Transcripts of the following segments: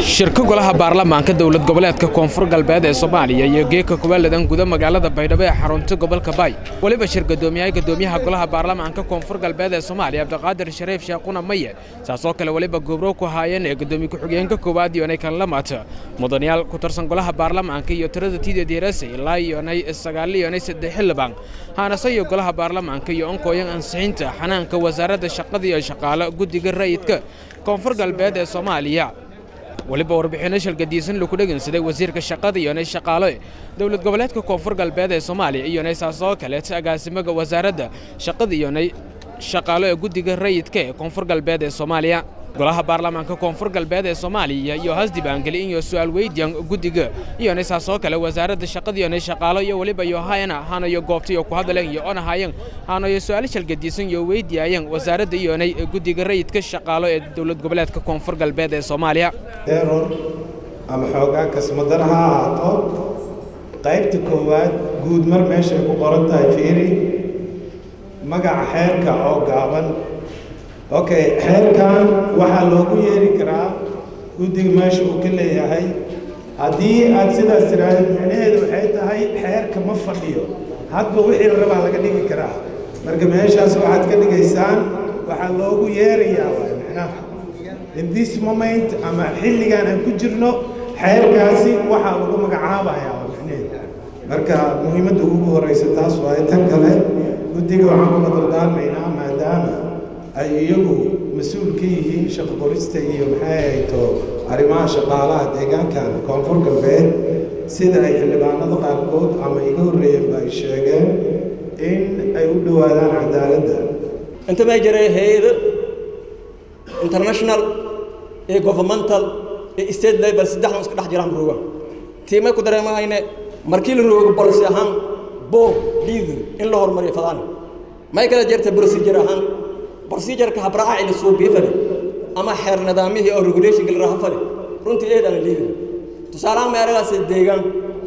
shirka golaha baarlamaanka dowlad goboleedka koonfur galbeed ee soomaaliya iyo geeka kubaaladan guda magaalada baydhabo ee xarunta gobolka baay weliba shir gadoomiyaha gadoomiyaha golaha baarlamaanka koonfur galbeed ee soomaaliya cabdiqaadir shariif sheekhuna maye saasoo kale weliba gobro ku haayeen ee gadoomiye ku-xigeenka koowaad iyonay kanlamaad mudanayaal ku tirsan golaha baarlamaanka iyo tirada tideed yarase ilaa iyonay sagaal iyonay saddex xildhibaan haanase iyo golaha baarlamaanka iyo onkooyan ansixinta xanaanka wasaaradda shaqada iyo shaqaalo guddiga rayidka koonfur galbeed ee soomaaliya weliba warbixinno shalgadiisan lagu dhegeysaday wasiirka shaqada iyonay shaqaalo dowlad goboleedka koonfur galbeed ee soomaaliya iyonay saasoo kaleeta agaasimaga wasaaradda shaqada iyonay shaqaalo ee guddiga rayidka ee koonfur galbeed ee soomaaliya golaha baarlamaanka koonfur galbeed ee soomaaliya iyo hasdibaangeli iyo su'aal weydiyan guddiga iyonay saasoo kale wasaaradda shaqada iyonay shaqaalo iyo weliba iyo hayana hanayo goobta iyo ku hadleen iyo onahayan hanayo su'aal shalgadiisan iyo weydiyayan wasaaradda iyonay guddiga rayidka shaqaalo ee dowlad goboleedka koonfur galbeed ee soomaaliya error ama xoogaa kasmadar ha ahaato qaybta koowaad guud mar meeshay ku qoran tahay fiiri magaca xeerka oo gaaban okay xeerkan waxaa loogu yeeri karaa guddiga meesha uu ka leeyahay haddii aad sidaas tiraahdeed micnaheedu waxay tahay xeerka ma fadhiyo hadba wixii la rabaa laga dhigi karaa marka meeshaas waxaad ka dhigaysaan waxaa loogu yeerayaa waay micnaha in this moment ama xilligan aan ku jirno xeerkaasi waxaa lagu magacaabayaa waa micnaheedu marka muhiimadda ugu horeysa taas waaye tan kale guddiga waxaan kula dardaarmaynaa maadaama ay iyagu mas-uul ka yihiin shaqo qorista iyo maxay ahayto arrimaha shaqaalaha deegaankan koonfur galbeed sida ay xildhibaanada qaarkood ama iga horreeyeenba ay sheegeen in ay u dhowaadaan cadaaladda inta may jiray hay-ado international iyo governmental iyo state level saddexdan iska dhex jiraan rooga tiimay ku dareemahayne markii la roogo bolisi ahaan boog dhiidu in la horumariyo fadaan may kala jirta procedure ahaan procedureka habraaca ila suubiyo fadhi ama xeer nidaamihii oo regulationka la raha fadhi runtii eed aan liidin tusaalahaan meelagaas deegaan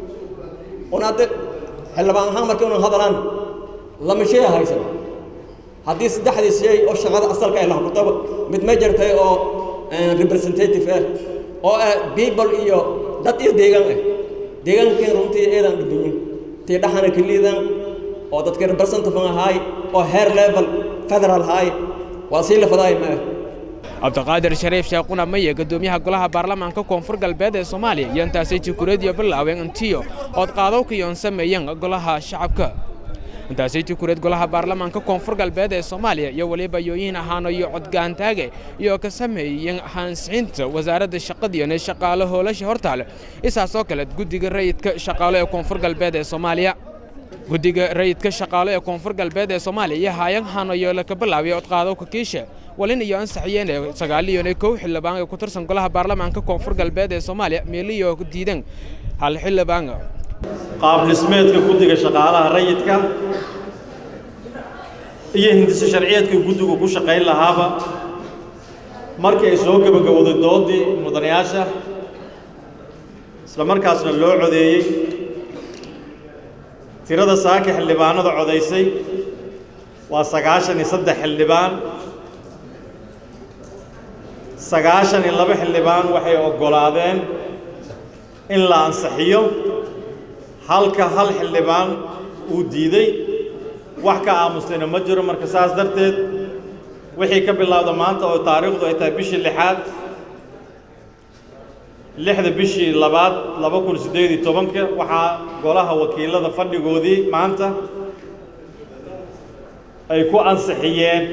un hadda xildhibaan ahaan markii unan hadalaan lama shay haysan haddii saddexdii shay oo shaqada asalka ay lahbutaba mid ma jirtay oo representative ah oo ah people iyo dad iyo deegaan ah deegaankeen runtii eedaan dhibanyin tii dhaxana ka liidaan oo dadka representative ahaay oo heer level federal ahaay waa sii lafadaay ma ah cabdiqaadir shariif sheekhuna maye gadoomiyaha golaha baarlamaanka koonfur galbeed ee soomaaliya iyo intaasay jukureediyo bilaaween intiyo ood qaadowka iyoon sameeyeen golaha shacabka intaasay jukureed golaha baarlamaanka koonfur galbeed ee soomaaliya iyo weliba yooyin ahaano iyo codgaantaage iyo ka sameeyeen hansixinta wasaaradda shaqadiiyone shaqaalo hoolasha hortaale isaasoo kale guddiga rayidka shaqaalo ee koonfur galbeed ee soomaaliya guddiga rayidka shaqaalo ee koonfur galbeed ee soomaaliya iyo haayan hanayo laka bilaabay odqaadowka kiisha walin iyo ansaxiyeen ee sagaaliyon kow xildhibaan ee ku tirsan golaha baarlamaanka koonfur galbeed ee soomaaliya meeliyo diidan hal xildhibaan qaab dhismeedka guddiga shaqaalaha rayidka iyo hindiso sharciyeedka guddigu ku shaqayn lahaaba markii ay soo gebagabowday doodii mudanayaasha isla markaasna loo codeeyey tirada saaka xildhibaanada codaysay waa sagaashan iyo saddex xildhibaan sagaashan iyo laba xildhibaan waxay oggolaadeen in la ansixiyo halka hal xildhibaan uu diiday wax ka aamustayna ma jiro marka saas darteed wixii ka bilowda maanta oo taariikhdu ay tahay bishii lixaad lixda bishii labaad laba kun siddeed iyo tobanka waxaa golaha wakiilada fadhigoodii maanta ay ku ansixiyeen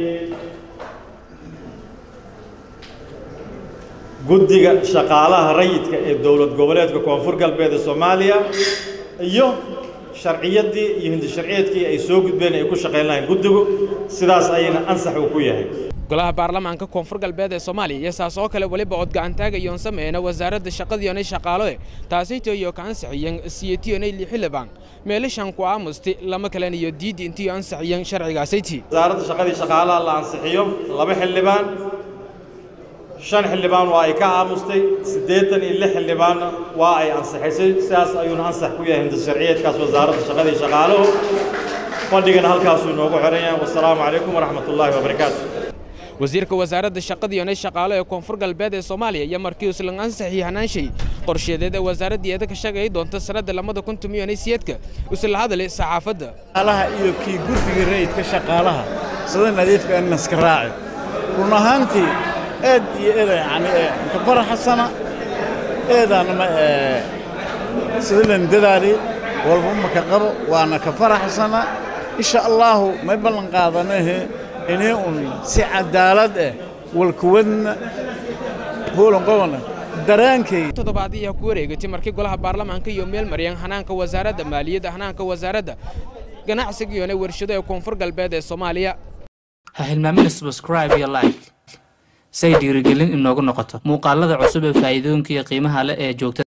guddiga shaqaalaha rayidka ee dowlad goboleedka koonfur galbeed ee soomaaliya iyo sharciyaddii iyo hindi sharciyeedkii ay soo gudbeen ay ku shaqayn lahayn guddigu sidaas ayayna ansax uu ku yahay golaha baarlamaanka koonfur galbeed ee soomaaliya iyo saasoo kale weliba odgacantaag iyoon sameeyna wasaaradda shaqadiionay shaqaaloe taasayto iyo ka ansixiyeen siyetiyonay lixilibaan meelishan ku aamusti lama kalen iyo diidi intiyo ansixiyeen sharcigaasaytii wasaaradda shaqadii shaqaalaha la ansixiyo laba xildhibaan shan xildhibaan waa ay ka aamustay siddeetan iyo lix xildhibaanna waa ay ansixisay sidaas ayuuna ansax ku yahay hinda sharciyeedkaas wasaaradda shaqadii shaqaaluhu fadhigana halkaasuu inoogu xiran yahay wasalaamu calaykum waraxmat ullaahi wabarakaatu wasiirka wasaaradda shaqada iyo shaqaale ee koonfur galbeed ee soomaaliya iyo markii islan ansaxii hanaanshay qorsheedeed ee wasaaraddii eeda ka shaqeey doonta sanadda lamada kun tumiyon siyeedka isla hadlay saxaafadda shaqaalaha iyo kii gurdiga rayidka shaqaalaha sida nadiifka in iska raaci run ahaantii aad iyo eeda yani ka faraxsana eedaana ma sida lan dadaali walba ma ka qabo waana ka faraxsana insha allaahu may ballan qaadanahe inay un si cadaalad ah walkuwadna hoolan qobana daraankay toddobaadii ku wareegatay markii golaha baarlamaanka iyo meel maryan hanaanka wasaaradda maaliyadda hanaanka wasaaradda ganacsiga iyo warshado ee koonfur galbeed ee soomaaliya ha hilmaamina subscribe iyo like say dhiirigelin inoogu noqoto muuqaalada cusub ee faa'iidooyinka iyo qiimaha leh ee joogta